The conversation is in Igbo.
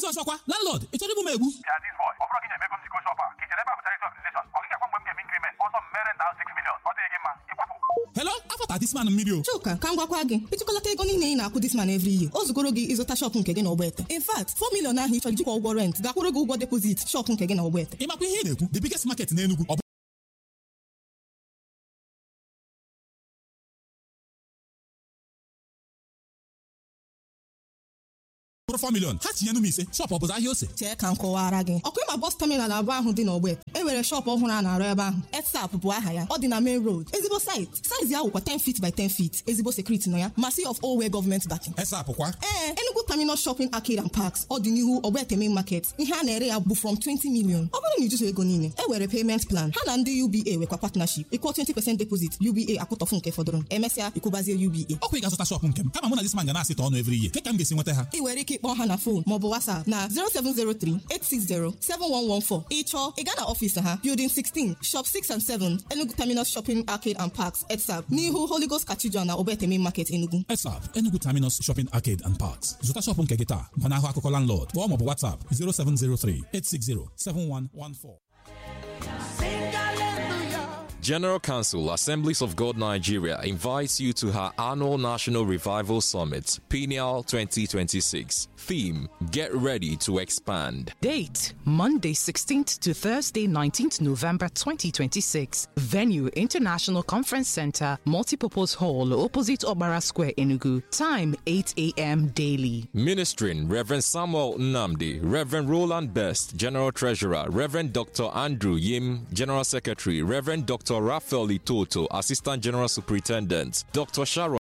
Jizọs ọkwa landlord ị chọrọ igbu m egbu Ya this boy, ọ bụrụ gị na-emego nsiko shop a ka ichere ebe a bụ charity organization ọ gịga mgbe m ga-eme increment ọsọ m mere na 6 million ọ dịghị gị mma ịkwapụ Hello afọ disman mmiri o Chuka ka m gwakwa gị ịtụkọlata ego niile ị na-akwụ disman every year o zugoro gị ịzụta shọpụ nke gị na ọgbete in fact 4 million ahụ ị chọrọ ijikwa ụgwọ rent gakwụrụ gị ụgwọ depozit shọpụ nke gị na ọgbete ị makwa ihe ị na-ekwu the biggest market n'Enugu ọ bụ bụrụ 4 million ha tinyenu m ise shọpụ ọ bụzi ahịa ose chee ka m kọwara gị ọkụ ịma bọs taminal abụọ ahụ dị n'ọgbete e nwere shọpụ ọhụrụ a na-arụ ebe ahụ etsap bụ aha ya ọ dị na main road ezigbo site saizi ahụ kwa 10 feet by 10 feet ezigbo sekuriti nọ ya masi of owe gọọmenti backing esapụkwa ee Enugu Terminal Shopping Arcade and Parks ọ dị n'ihu Ogbete Main Market ihe a na-ere ya bụ from 20 million ọ bụrụ na ijuso ego niile e were payment plan ha na ndị UBA nwekwa partnership ịkwụọ 20% deposit UBA akwụtọfụ nke fọdụrụ emesịa ịkwụbazie UBA ọkwa ị ga-azụta shọpụ nke m kama mụ na disman ga na-asịta ọnụ every year ka ka m ga-esi nweta ha ị nwere ike ịkpọ ha na fon maọbụ WhatsApp na 07038607114 ịchọọ ị gaa na ọfịs ha Building 16 Shop 6 and 7 Enugu Terminal Shopping Arcade and Parks ETSAP n'ihu Holy Ghost Cathedral na Ogbete Main Market Enugu esap Enugu Terminus Shopping Arcade and Parks zụta shọpụ nke gị taa gbanahụ akụkọ landlord kpọọ maọbụ WhatsApp 0703 860 7114 General Council Assemblies of God Nigeria invites you to her annual National Revival Summit, Pineal 2026. Theme Get Ready to Expand. Date Monday 16th to Thursday 19th November 2026. Venue International Conference Center, Multipurpose Hall, opposite Obara Square, Enugu. Time 8 a.m. daily. Ministering Reverend Samuel Namdi, Reverend Roland Best, General Treasurer, Reverend Dr. Andrew Yim, General Secretary, Reverend Dr. Raphael Itoto, Assistant General Superintendent, Dr. Sharon